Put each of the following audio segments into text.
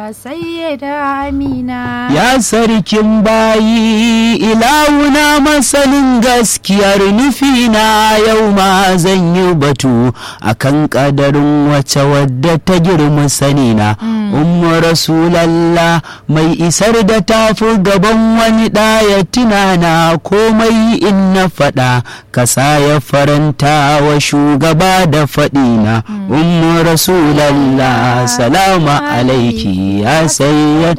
sayyida amina Ya sarkin bayi ilawuna masanin gaskiyar nufina yau ma zan yi batu akan kadarin wace wadda ta girma sanina. Ummu Rasulallah mai isar da tafi gaban wani ɗaya tunana komai in na faɗa kasa ya faranta wa shugaba da faɗina. Ummu Rasulallah salama alaiki ya sayyad.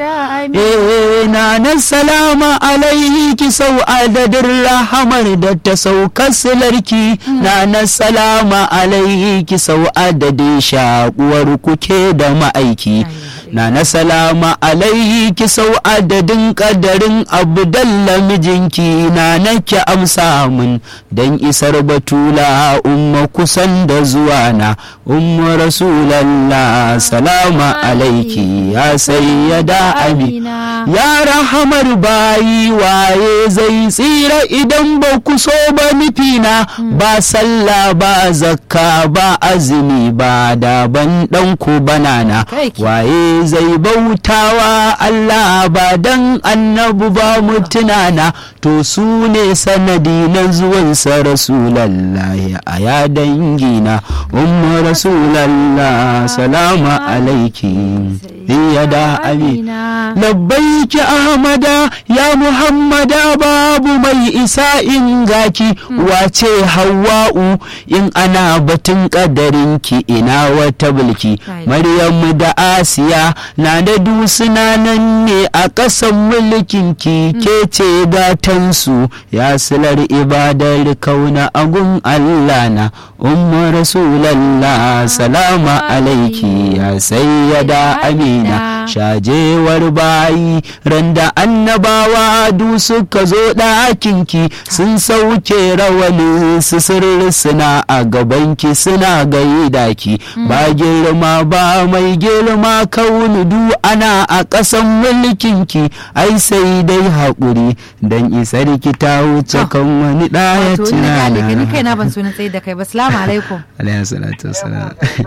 Eh na na salama alaiki sau adadin rahamar da ta sauka silarki na na salama alaiki sau adadin shakuwar kuke da ma'aiki. na na salama alaiki sau adadin kadarin abdalla mijinki na nake amsa mun dan isar batula umma kusan da zuwa na umma rasulallah salama alaiki ya sayyada amina ya rahamar bayi waye zai tsira idan ba ku so ba nufina ba sallah ba zakka ba azumi ba daban ɗanku banana waye zai bautawa Allah ba dan annabu ba mutunana to su ne sanadi na zuwansa rasulallahi a ya dangina umma rasulallah salama alaiki ya da amina labbaiki ahmada ya muhammada babu mai isa in gaki wace hawa'u in ana batun kadarinki ina wata bulki maryamu da asiya na da dusuna nan ne a ƙasan mulkin ki ke ce gatansu ya silar ibadar kauna agun Allah na umma rasulallah salama alaiki ya sayyada amina shajewar bayi randa annabawa du suka zo ɗakinki sun sauke rawanin su suna a gabanki suna gaida ki ba girma ba mai girma kaunu du ana a ƙasan mulkinki ai sai dai haƙuri don isar ki ta wuce kan wani ɗaya tunana ni kai na ban so na tsaye da kai ba salamu alaikum alayhi salatu wassalam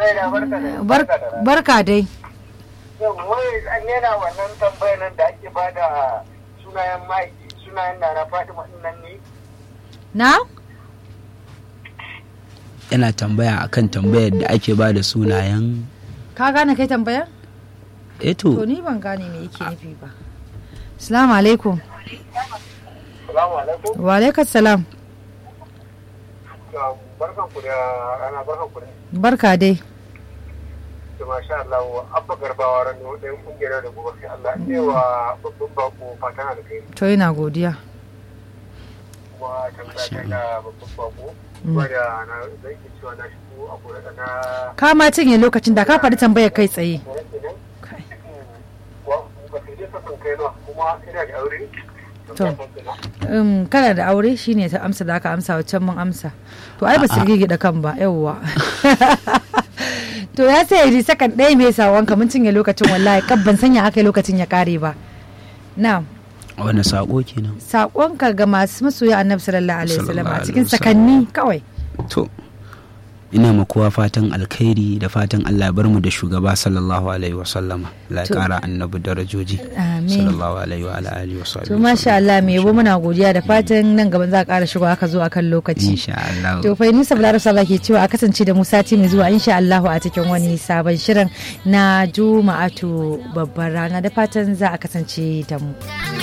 barka dai wai an yana wannan tambayar nan da ake bada sunayen ma'aiki sunayen da na fatima nan ne na yana tambaya akan tambayar da ake ba da sunayen ka gane kai tambayar eto to ni ban gane me yake nufi ba salamu alaikum salamu alaikum wa alaikum salam barkan ku da rana barkan ku da barka dai da masha Allah abba garbawa ran da ɗayan kungiyar da gobe sai Allah ne wa babban bako fatan alkai to ina godiya kuma tambaya ta da babban bako wanda na zai ke cewa na shigo a kore da na ka ma cinye lokacin da ka faɗi tambayar kai tsaye wa ba sai dai kasan kai na kuma ina da aure To. um, kana da aure shine ta amsa da aka amsa waccan mun amsa to ai ba su gida kan ba yawwa to ya sai yi sakan ɗaya mai sawanka mun cinye lokacin wallahi kabban sanya aka yi lokacin ya kare ba na wani sako kenan saƙonka ga masu masoya annabi sallallahu alaihi wasallam a Sallallahu cikin alaihi wasallam. sakanni kawai to ina ma kowa fatan alkhairi da fatan Allah ya bar mu da shugaba sallallahu alaihi wasallama la To. kara annabi darajoji Amin. sallallahu alaihi wa ala alihi wa to masha Allah me yabo muna godiya da fatan nan gaban za a ƙara shigo aka zo akan lokaci insha Allah To fa Nisa Bilal Sala ke cewa a kasance da mu sati mai zuwa insha Allahu a cikin wani sabon shirin na Juma'atu babbar rana da fatan za a kasance da mu.